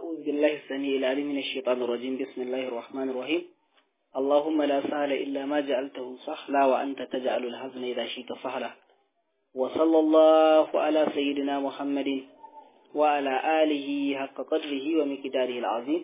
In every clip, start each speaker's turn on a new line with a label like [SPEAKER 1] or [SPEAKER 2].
[SPEAKER 1] أعوذ بالله السميع العليم من الشيطان الرجيم بسم الله الرحمن الرحيم اللهم لا سهل إلا ما جعلته سهلا وأنت تجعل الحزن إذا شئت سهلا وصلى الله على سيدنا محمد وعلى آله حق قدره ومقداره العظيم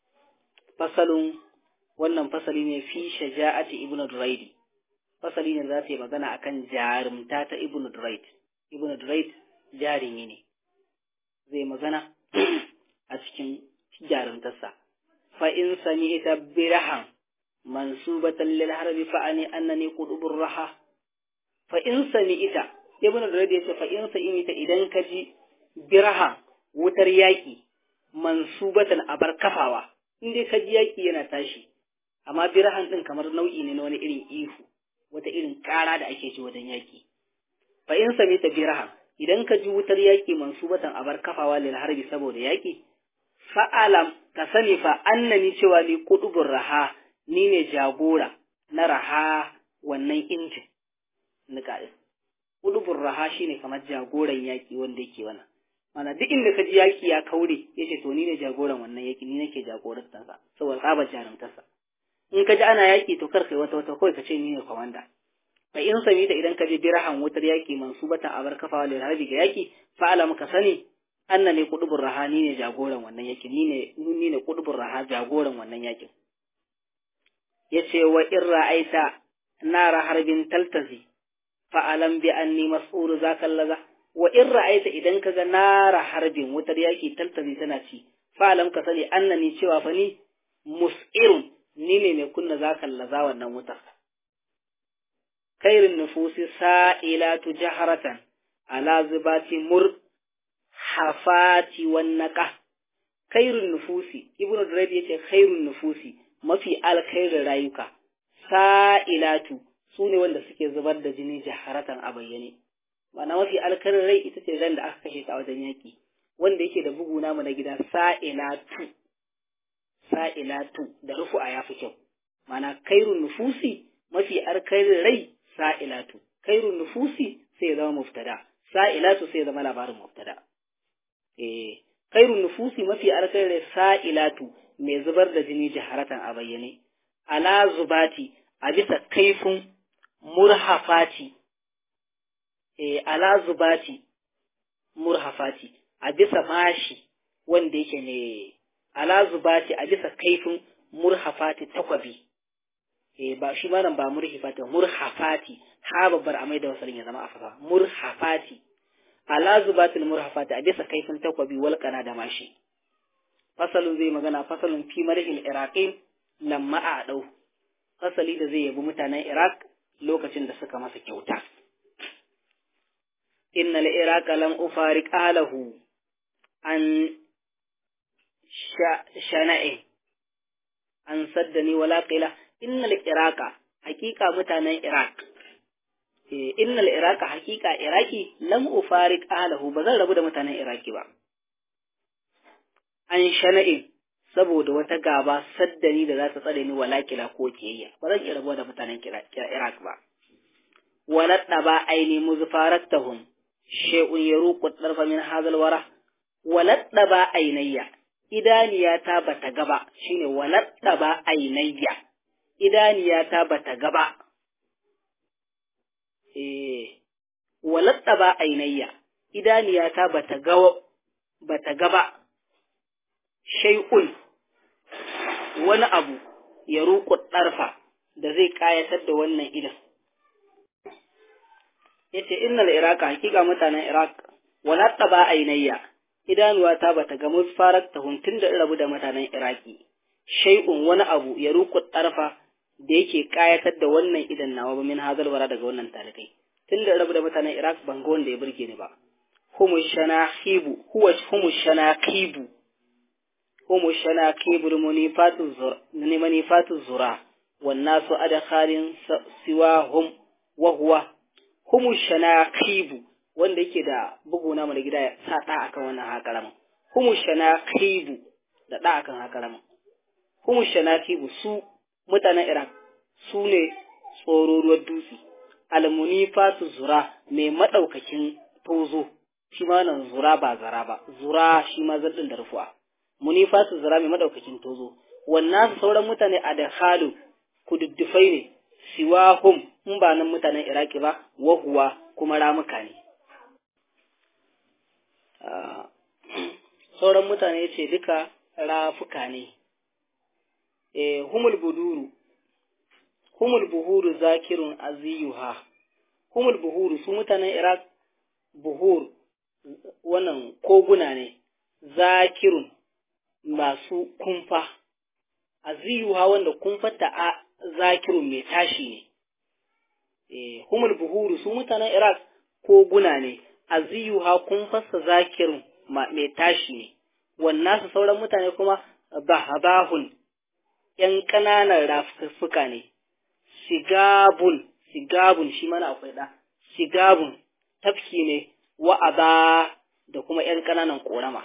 [SPEAKER 1] فصل wannan fasali ne fi shaja'ati ibnu duraid fasali ne za ta yi magana akan jarumta ta ibnu duraid ibnu duraid jarumi ne zai magana a cikin jarumtarsa fa in sami ita birahan mansubatan lil harbi fa ani annani qudubur raha fa in sami ita ibnu duraid yace fa in sami ita idan ka ji birahan wutar yaki mansubatan abar kafawa in dai ka ji yaki yana tashi amma birahan ɗin kamar nau'i ne na wani irin ihu wata irin ƙara da ake ji wajen yaƙi fa in sami ta birahan idan ka ji wutar yaƙi mansubatan abar kafawa lil harbi saboda yaƙi fa'alam ka sani fa annani cewa ni kudubur raha ni ne jagora na raha wannan injin nika kudubur raha shine kamar jagoran yaƙi wanda yake wannan mana duk inda ka ji yaƙi ya kaure yace to ni ne jagoran wannan yaƙi ni nake jagorantarsa saboda tsabar jarumtarsa in ka ji ana yaƙi to kar kai wata wata kawai ka ce ni ne kwamanda fa in sami ta idan ka ji birahan wutar yaƙi mansubatan abar kafawa lil harbi ga yaƙi fa alam ka sani anna ne kudubur raha ni ne jagoran wannan yaƙin ni ne ni ne kudubur raha jagoran wannan yaƙin yace wa in ra'aita nara harbin taltazi fa alam bi anni mas'ul zaka laza wa in ra'aita idan ka ga nara harbin wutar yaƙi taltazi tana ci fa alam ka sani annani cewa fa ni mus'irun ni ne mai kunna za kallaza wannan wutar. Kairin nufusi sa'ilatu jaharatan ala zubati mur hafati wannaka. Kairin nufusi, Ibn Durayd yace khairun nufusi mafi alkhairin rayuka, sa'ilatu su ne wanda suke zubar da jini jaharatan a bayyane. Mana mafi alkhairin rai ita ce ran da aka kashe ta a wajen yaƙi, wanda yake da bugu namu na gida sa'ilatu. sa'ilatu da rufu'a ya fi kyau, mana kairun nufusi mafi alkhairin rai sa'ilatu, kairun nufusi sai ya zama muftada, sa'ilatu sai ya zama labarin muftada. Eh, kairun nufusi mafi alkhairin rai sa'ilatu mai zubar da jini jaharatan a bayyane, ala zubati a bisa kaifin murhafati, eh, ala zubati murhafati a bisa mashi wanda yake ne ala zubati a bisa kaifin murhafati takwabi eh ba shi ma nan ba murhifati murhafati ha babbar amai da wasalin ya zama afafa murhafati ala zubati murhafati a bisa kaifin takwabi wal kana da mashi fasalun zai magana fasalun fi marhil iraqin lamma a dau fasali da zai yabi mutanen iraq lokacin da suka masa kyauta innal iraqa lam ufariq alahu an shana'in an saddani wala qila innal iraqa haqiqa mutanen iraq eh innal iraqa haqiqa iraki lam ufariq ahlahu bazan rabu da mutanen iraki ba an shana'in saboda wata gaba saddani da za ta tsare ni wala qila ko kiyayya ba zan iya rabuwa da mutanen iraq ba wala ba aini muzfarattahum shay'un yaruqu darfa min hadha alwara wala ba ainayya idaniyata ba ta gaba shine walatta ba ainayya idaniyata ba ta gaba eh walatta ba ainayya idaniyata ba ta gawa ba ta gaba shay'un wani abu ya ruku ɗarfa da zai ƙayatar da wannan idan yace innal iraqa hakika mutanen iraq walatta ba ainayya idanuwata ba ta ga musfarar ta huntun da rabu da mutanen Iraki, shai'un wani abu ya ruku ɗarfa da yake ƙayatar da wannan idan nawa ba min hazal wara daga wannan talikai. Tun da rabu da mutanen Iraq ban ga wanda ya burge ni ba. Humu shanahibu, huwa humu shanakibu. Humu shanakibu munifatu zura, manifatu zura, wannan su adakhalin siwa hum wa huwa. Humu shanakibu, wanda yake da bugu na da gida ya sa ɗa akan wannan hakalamin humu shanakibu da ɗa akan hakalamin humu shanakibu su mutanen Iraq su ne tsororuwar dutse almunifatu zura mai madaukakin tozo shi ma nan zura ba zara ba zura shi ma zaddin da rufuwa munifatu zirami madaukakin tozo wannan sauran mutane a da halu kududdufai ne siwahum in ba nan mutanen iraki ba wahuwa kuma ramuka ne sauran mutane ce duka rafuka ne e, humul buduru humul buhuru zakirun aziyuha humul buhuru su mutanen iraq buhur wannan koguna ne zakirun masu kumfa aziyuha wanda kumfata a zakirun mai tashi ne e, humul buhuru su mutanen iraq koguna ne aziyuha kumfasa zakirun mai tashi ne wannan su sauran mutane kuma bahabahun ‘yan ƙananan rafuka ne, sigabun, sigabun shi mana akwai ɗa, sigabun tafki ne wa'aba da kuma ‘yan ƙananan ƙorama.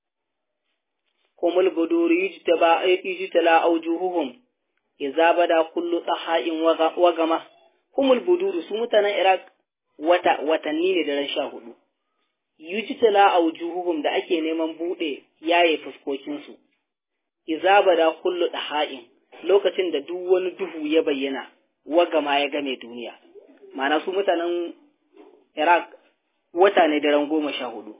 [SPEAKER 1] Kumul buduri yujitala aujuhuhum, iza bada kullu tsaha'in wagama, kumul buduru su mutanen Iraq wata watanni ne da ran sha hudu. Yujitala aujuhuhum da ake neman buɗe yaye fuskokinsu. iza bada kullu daha'in lokacin da duk wani duhu ya bayyana wagama ya game duniya ma'ana su mutanen Iraq wata ne daren goma sha hudu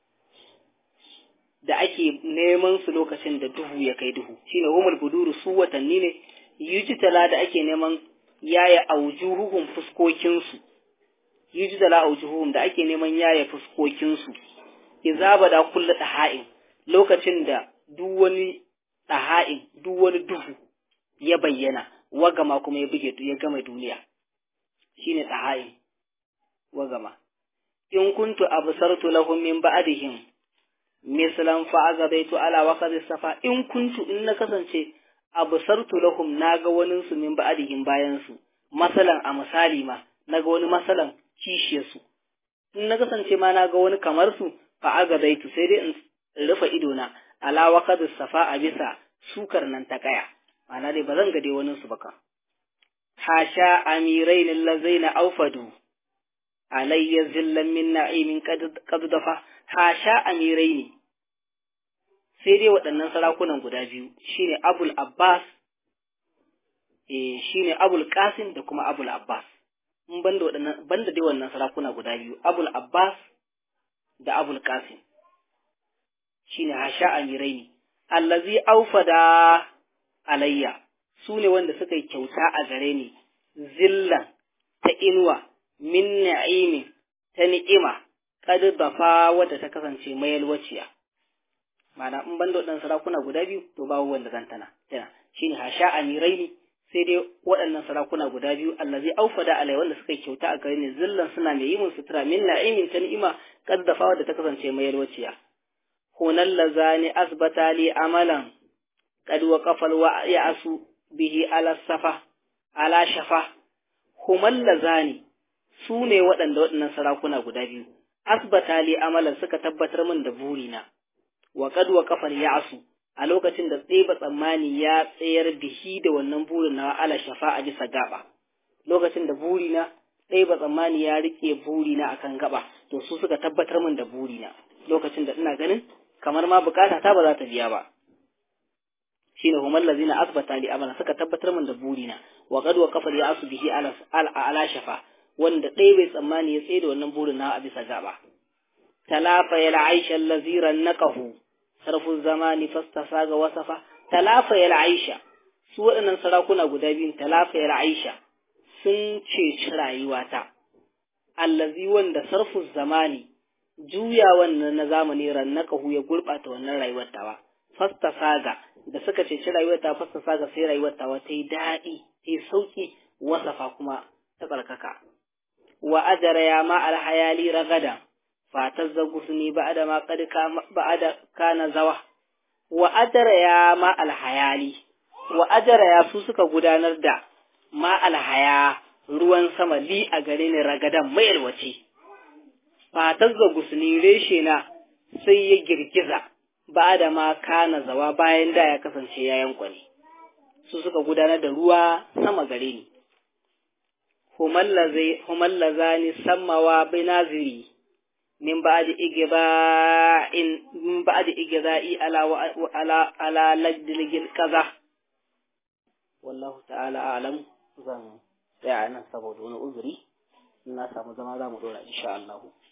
[SPEAKER 1] da ake neman su lokacin da duhu ya kai duhu shine humul buduru su watanni ne yujitala da ake neman yaya aujuhuhum fuskokinsu yujitala aujuhuhum da ake neman yaya fuskokinsu iza bada kullu daha'in lokacin da duk wani ɗaha'in duk wani duhu ya bayyana wagama kuma ya buge ya gama duniya shine ɗaha'in wagama in kuntu absartu lahum min ba'dihim mislan fa azabaitu ala waqti safa in kuntu in na kasance absartu lahum naga wani su min ba'dihim bayan su masalan a misali ma naga wani masalan kishiyar su in na kasance ma naga wani kamar su fa azabaitu sai dai in rufe idona ala waqad safa a bisa sukar nan ta kaya ma'ana dai ba zan ga dai wani su baka hasha amirain allazaina aufadu alayya zillan min na'imin qad dafa hasha amiraini sai dai waɗannan sarakunan guda biyu shine abul abbas eh shine abul qasim da kuma abul abbas in banda waɗannan banda dai wannan sarakuna guda biyu abul abbas da abul qasim shine hasha amiraini allazi aufada alayya su ne wanda suka yi kyauta a gare ni zillan ta inuwa min na'imin ta ni'ima kad dafa wadda ta kasance mayalwaciya ma'ana in banda waɗannan sarakuna guda biyu to babu wanda zan tana tana shine hasha amiraini sai dai waɗannan sarakuna guda biyu allazi aufada alayya wanda suka yi kyauta a gare ni zillan suna mai yi mun sutura min na'imin ta ni'ima kad dafa wadda ta kasance mayalwaciya هنا اللذان أثبتا لي عملا قد وقف الوعيأس به على الصفا على شفا هما اللذان sune waɗanda waɗannan sarakuna guda biyu asbata li amalan suka tabbatar min da burina wa qad wa kafal ya'su a lokacin da tseba tsammani ya tsayar bihi da wannan burin na ala shafa a bisa gaba lokacin da burina tseba tsammani ya rike burina akan gaba to su suka tabbatar min da burina lokacin da ina ganin kamar ma bukata ta ba za ta biya ba shine humar lazina asbata li amala suka tabbatar min da burina wa qad wa kafar ya asu bihi ala ala shafa wanda ɗaya bai tsammani ya tsaye da wannan burin na a bisa gaba talafa ya aisha allazira naqahu sarfu zamani fastasa ga wasafa talafa ya aisha su waɗannan sarakuna guda biyun talafa ya aisha sun ceci rayuwata allazi wanda sarfu zamani juya wannan na zamani rannakahu ya gurɓata wannan rayuwar tawa fasta saga da suka ceci rayuwar ta fasta saga sai rayuwar tawa ta yi daɗi ta yi sauƙi wasafa kuma ta tsarkaka wa ajara ya ma alhayali ragada fatar zagusuni ba'ada ma qad ba'ada kana zawa wa ajara ya ma alhayali wa ajara ya su suka gudanar da ma alhaya ruwan sama li a gare ni ragadan mai alwace fatar da gusni reshe na sai ya girgiza ba da ma kana zawa bayan da ya kasance ya yankwane su suka gudanar da ruwa sama gare ni humallazani sammawa binaziri min ba'di igda'in min ba'di igda'i ala ala ala lajdil kaza wallahu ta'ala a'lam zan tsaya nan saboda wani uzuri na samu zama za mu dora insha Allah